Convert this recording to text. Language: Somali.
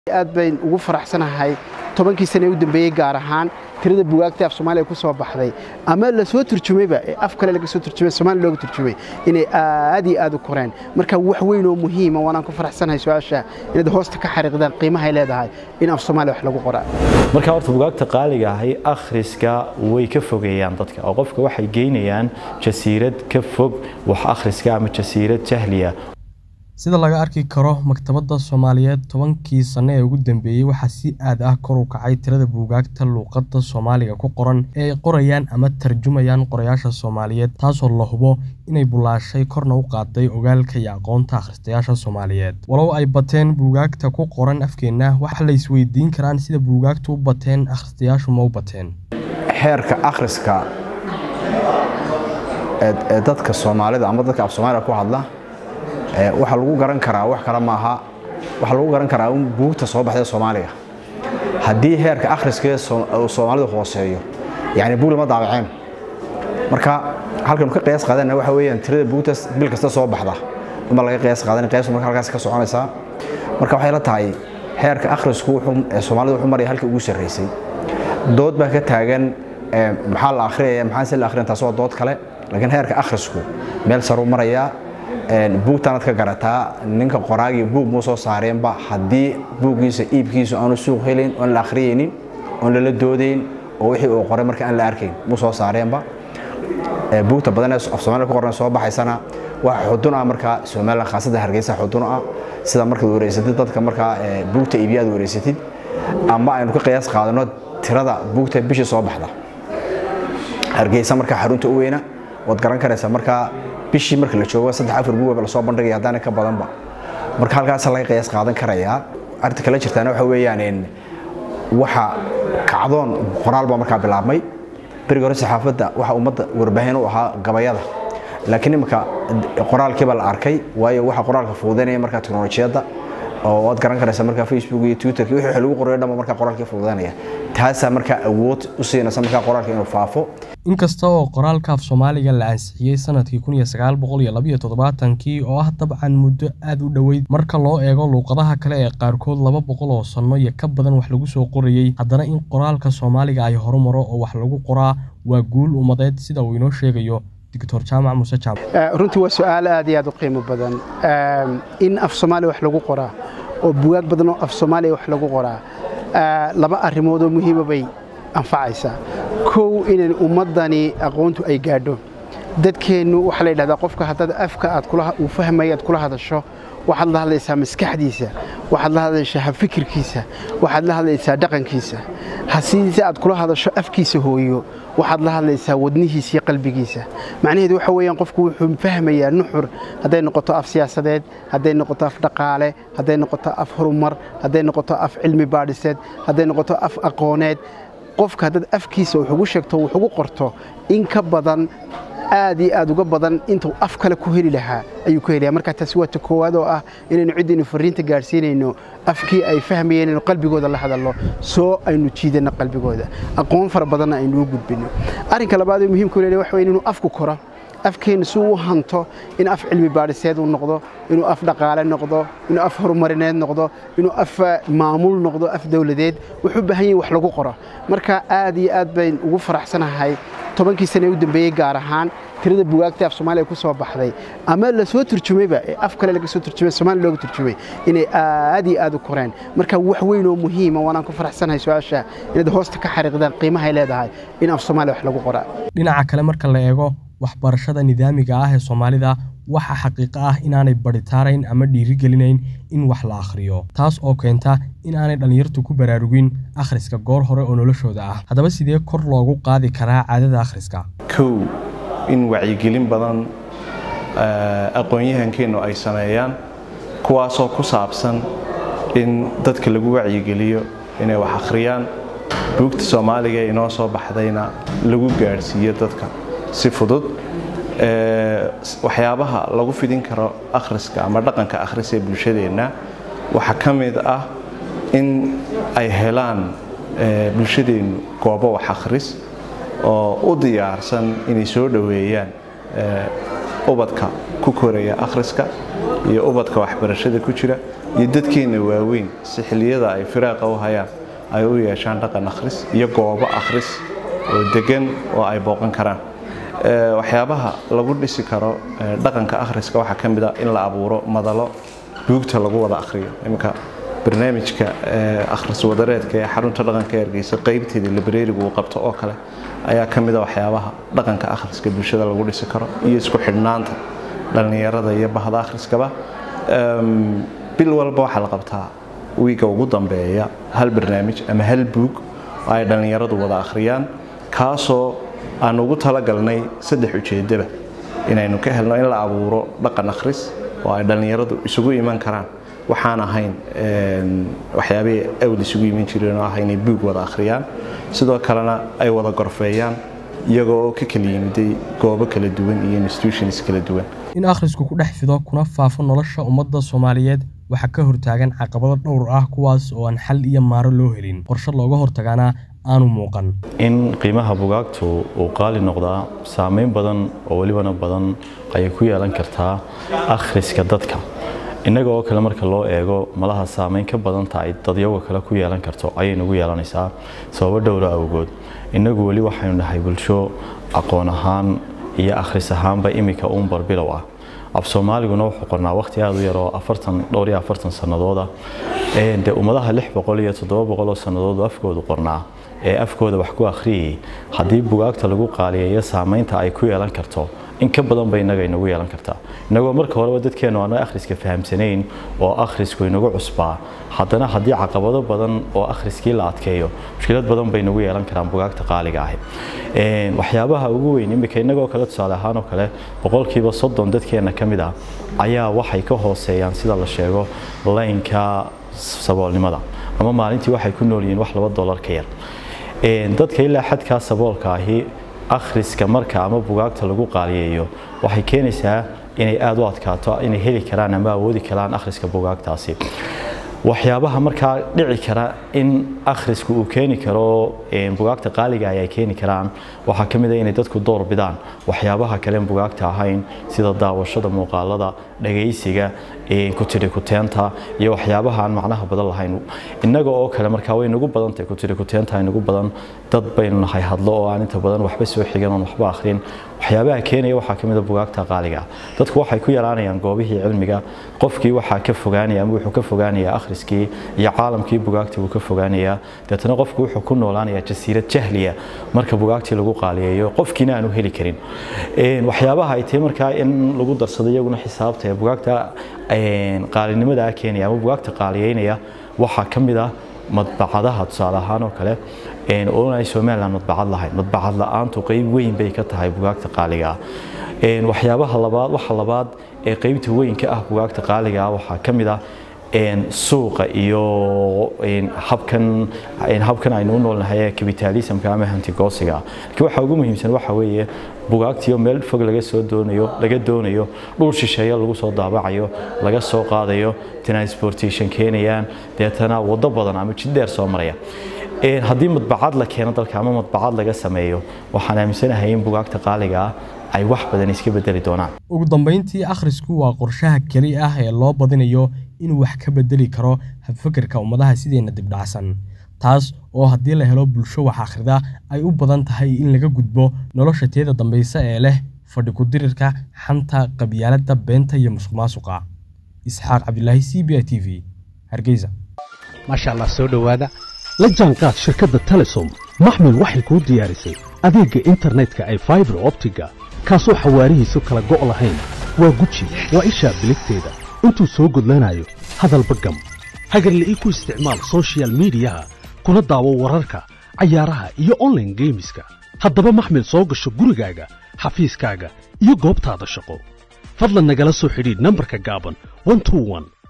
aad bayn ugu faraxsanahay tobankii sane u dambeeyey gaar ahaan tirada bugaagta af soomaaliya ku soo baxday ama la soo turjumayba ee af kale laga soo turjumay soomaaliya looga turjumay inay aad iyo aad u koreen marka wax weyn oo muhiima waanaan ku faraxsanahay su-aasha inaad hoosta ka xariiqdaan qiimahay leedahay in af soomaaliya wax lagu qoraa marka horta bugaagta qaaliga ahi akhriska way ka fogeeyaan dadka oo qofka waxay geynayaan jasiirad ka fog wax akhriska ama jasiirad jahliya sida laga arki karo maktabadda soomaaliyeed tobankii sanno ee ugu dambeeyey waxaa si aad ah kor u kacay tirada buugaagta luuqadda soomaaliga ku qoran ee ay qorayaan ama tarjumayaan qorayaasha soomaaliyeed taasoo la hubo inay bulaashay korna u qaaday ogaalka iyo aqoonta akhristayaasha soomaaliyeed walow ay bateen buugaagta ku qoran afkeenna waxa la isweydiin karaan sida buugaagtu u bateen akhristayaashu ma u bateen xeerka akhriska ee dadka soomaalida ama dadka af soomaaliga ku hadla waxaa lagu garan karaa wax kale maaha waxaa lagu garan karaa in buugta soo baxday soomaaliga haddii heerka akhriskee soomaalida hooseeyo yani buug lama daabaceen marka halkanu ka qiyaas qaadana waxa weeyaan tirada buugta bil kasta soo baxda uma laga qiyaas qaadan qiyaastu marka halkaas ka soconaysaa marka waxay la tahay heerka akhrisku ee soomaalida wuxuu maraya halkii ugu sarreysay dood baa ka taagan maxaa la akhriyaya maxaan se la akhriyan taas waa dood kale laakiin heerka akhrisku meel saruu marayaa buugtaanaad ka garataa ninka qoraagii buug muu soo saareenba haddii buuggiisa iibkiisu aanu suuq helayn oon la akhriyaynin oon lala doodayn oo wixii uu qoray marka aan la arkayn muu soo saareenba buugta badan ee af soomaaliya ku qoran soo baxaysana waxa xudun ah markaa somaliland khaasada hargeysa xudun ah sida markaad wareysatid dadka markaa buugta iibiya aad wareysatid ama aynu ka qiyaas qaadano tirada buugta bishii soo baxda hargeysa markaa xarunta u weyna waad garan karaysaa markaa bishii marka la joogo saddex afar buugaba lasoo bandhigaya haddaana ka badanba marka halkaas laga qiyaas qaadan karayaa arrinta kale jirtaana waxa weeyaan waxa kacdoon qoraal baa markaa bilaabmay beriga hore saxaafadda waxa ummadda warbaahin u ahaa gabayada laakiin iminka qoraalkiiba la arkay waayo waxa qoraalka fududaynaya markaa teknolojiyadda oo waad garan karaysaa markaa facebook iyo twitterki wixii lagu qorayo dhanba markaa qoraalkii fududaynaya taasaa markaa awood u siinaysa markaa qoraalka inuu faafo inkasta oo qoraalka af soomaaliga la ansixiyey sanadkii kun iyo sagaal boqol iyo labiyo toddobaatankii oo ah dabcan muddo aad u dhoweyd marka loo eego luuqadaha kale ee qaarkood laba boqol oo sanno iyo ka badan wax lagu soo qorayey haddana in qoraalka soomaaliga ay horumaro oo wax lagu qoraa waa guul ummadeed sida uu inoo sheegayo doctor jaamac muuse jaamac runtii waa su-aal aad iyo aad u qiimo badan in af soomaaliya wax lagu qoraa oo bugaag badan oo af soomaaliya wax lagu qoraa laba arrimood oo muhiima bay anfacaysaa kow inan ummaddani aqoontu ay gaadho dadkeennu waxaa la yidhahdaa qofka haddaad afka aad uu fahmaya aad kula hadasho waxaad la hadlaysaa maskaxdiisa waxaad la hadlaysaa habfikirkiisa waxaad la hadlaysaa dhaqankiisa hasiise aad kula hadasho afkiisa hooyo waxaad la hadlaysaa wadnihiisa iyo qalbigiisa macnaheedu waxa weeyaan qofku wuxuu fahmayaa nuxur hadday noqoto af siyaasadeed hadday noqoto af dhaqaale hadday noqoto af horumar hadday noqoto af cilmi baadhiseed hadday noqoto af aqooneed qofka haddaad afkiisa wax ugu sheegto wax ugu qorto in ka badan aad iyo aad uga badan intuu af kale ku heli lahaa ayuu ku helaya marka taasi waa ta koowaad oo ah inaynu ciddaynu fariinta gaadhsiinayno afkii ay fahmayeen inaynu qalbigooda la hadalno soo aynu jiidanno qalbigooda aqoon fara badanna aynu u gudbinno arrinka labaad ee muhiimka u leeyahay waxa weeye inuu afku koro afkeenna si uu hanto in af cilmi baadhiseed uu noqdo inuu af dhaqaale noqdo inuu af horumarineed noqdo inuu af maamul noqdo af dowladeed wuxuu u baahan yahay wax lagu qoro marka aad iyo aad bayn ugu faraxsanahay tobankii sane u dambeeyey gaar ahaan tirada bugaagta af soomaaliya ku soo baxday ama la soo turjumayba ee af kale laga soo turjumay soomaaliya looga turjumay inay aad iyo aad u koreen marka wax weyn oo muhiima waanaan ku faraxsanahay su-aasha inaad hoosta ka xariiqdaan qiimahay leedahay in af soomaaliya wax lagu qoraa dhinaca kale marka la eego waxbarashada nidaamiga ah ee soomaalida waxaa xaqiiqo ah inaanay baritaarayn ama dhiirigelinayn in wax la akhriyo taas oo keenta in aanay dhallinyartu ku baraarugin akhriska goor hore oo noloshooda ah haddaba sidee kor loogu qaadi karaa caadada akhriska kow in wacyigelin badan aqoon-yahankeennu ay sameeyaan kuwaasoo ku saabsan in dadka lagu wacyigeliyo inay wax akhriyaan buugta soomaaliga ee inoo soo baxdayna lagu gaadhsiiyo dadka si fudud waxyaabaha lagu fidin karo akhriska ama dhaqanka akhris ee bulshadeenna waxaa ka mid ah in ay helaan bulshadeennu goobo wax akhris oo u diyaarsan inay soo dhoweeyaan ubadka ku koraya akhriska iyo ubadka waxbarashada ku jira iyo dadkeenna waaweyn si xilliyada ay firaaqa u hayaan ay u yeeshaan dhaqan akhris iyo goobo akhris oo degan oo ay booqan karaan waxyaabaha lagu dhisi karo dhaqanka akhriska waxaa ka mid a in la abuuro madalo buugta lagu wada akhriyo iminka barnaamijka akhris wadareedka ee xarunta dhaqanka ergeysa qaybteeda librarigu uu qabto oo kale ayaa ka mid a waxyaabaha dhaqanka akhriska bulshada lagu dhisi karo iyo isku xidhnaanta dhallinyarada iyo bahda akhriskaba bil walba waxaa la qabtaa wiiga ugu dambeeya hal barnaamij ama hal buug oo ay dhallinyaradu wada akhriyaan kaasoo aan ugu talagalnay saddex ujeedaba inaynu ka helno in la abuuro dhaqan akhris oo ay dhallinyaradu isugu iman karaan waxaan ahayn waxyaabihii awd isugu iman jireen oo ah inay buug wada akhriyaan sidoo kalena ay wada gorfeeyaan iyagoo ka kala yimiday goobo kala duwan iyo institutions kala duwan in akhrisku ku dhex fido kuna faafo nolosha ummadda soomaaliyeed waxaa ka hortaagan caqabado dhowr ah kuwaas oo aan xal iyo maaro loo helin qorshe looga hortagaana aanu muuqan in qiimaha bugaagtu uu qaali noqdaa saameyn badan oo welibana badan ayay ku yeelan kartaa akhriska dadka innaga oo kale marka loo eego malaha saameyn ka badanta ay dadyaga kale ku yeelan karto ayay nagu yeelanaysaa sababo dhowra awgood innagu weli waxaynu nahay bulsho aqoon ahaan iyo akhris ahaanba iminka uun barbilow ah af soomaaliguna wuxuu qornaa waqti aada u yar oo afartan dhowr iyo afartan sannadooda dee ummadaha lix boqol iyo toddoba boqol oo sannadood afkoodu qornaa ee afkooda wax ku akhriyayay haddii bugaagta lagu qaaliyeeyo saameynta ay ku yeelan karto in ka badan bay innaga inagu yeelan kartaa innagoo marka horeba dadkeennu aanu akhriska fahamsanayn oo akhrisku inagu cusbaa haddana haddii caqabado badan oo akhriskii la adkeeyo mushkilad badan bay inagu yeelan karaan bugaagta qaaliga ahi waxyaabaha ugu weyn iminka innagoo kale tusaale ahaan oo kale boqolkiiba soddon dadkeenna ka mid ah ayaa waxay ka hooseeyaan sida la sheego laynka saboolnimada ama maalintii waxay ku nool yihiin wax laba dollar ka yar dadka ilaa xadkaa saboolka ahi akhriska marka ama bugaagta lagu qaaliyeeyo waxay keenaysaa inay aada u adkaato inay heli karaan ama awoodi karaan akhriska bugaagtaasi waxyaabaha markaa dhici kara in akhrisku uu keeni karo bugaagta qaaliga ay keeni karaan waxaa ka mid a inay dadku door bidaan waxyaabaha kalen bugaagta ahayn sida daawashada muuqaalada dhagaysiga kutiri kuteenta iyo waxyaabaha aan macnaha badan lahayn innaga oo kale markaa way nagu badan tahay kutiri kuteenta ay nagu badan dad baynu nahay hadlo oo aan inta badan waxba soo xigan oon waxba akhrin waxyaabaha keenaya waxaa ka mid a bugaagta qaaliga dadku waxay ku yaraanayaan goobihii cilmiga qofkii waxaa ka fogaanaya ama wuxuu ka fogaanayaa akhriskii iyo caalamkii bugaagta wuu ka fogaanayaa deetana qofku wuxuu ku noolaanayaa jasiirad jahliya marka bugaagtii lagu qaaliyeeyo qofkiina aanu heli karin waxyaabaha ay tahay markaa in lagu darsado iyaguna xisaabta ee bugaagta qaalinimadaa keenaya ama bugaagta qaaliyeynaya waxaa ka mid ah madbacadaha tusaale ahaan oo kale oon ay somaliland madbacad lahayn madbacad la-aantu qeyb weyn bay ka tahay bugaagta qaaliga ah waxyaabaha labaad waxa labaad ee qeybta weyn ka ah bugaagta qaaliga ah waxaa ka mid ah suuqa iyo habkan habkan aynu u noolnahay ee capitalismka ama hantigoosiga laakiin waxa ugu muhiimsan waxa weeye bugaagtiyo meel fog laga soo doonayo laga doonayo dhul shisheeye lagu soo daabacayo laga soo qaadayo transportation keenayaan deetana waddo badan ama jid dheer soo maraya haddii madbacad la keeno dalka ama madbacad laga sameeyo waxaan aaminsanahay in bugaagta qaaliga ah ay wax badan iska bedeli doonaan ugu dambayntii akhrisku waa qorshaha keli ah ee loo badinayo inuu wax ka bedeli karo habfakirka ummadaha sideenna dibdhacsan taas oo haddii la helo bulsho wax akhrida ay u badan tahay in laga gudbo nolosha teeda dambaysa ee leh fadhi ku-dirirka xanta qabyaaladda beenta iyo musuqmaasuqa isxaaq cabdilaahi c b i t v hargeysa maasha allah soo dhowaada la jaanqaad shirkadda telesom maxmil waxay kuu diyaarisay adeegga internetka ay faibar optiga kaasoo xawaarihiisu kala go' lahayn waa guji waa ishaa biligteeda intuu soo gudlanayo hadalba gam hagarle ii ku isticmaal sochial midiyaha kuna daawo wararka cayaaraha iyo onlaine geemiska haddaba maxmil soo gasho gurigaaga xafiiskaaga iyo goobtaada shaqo fadlan nagala soo xidhiidh nambarka gaaban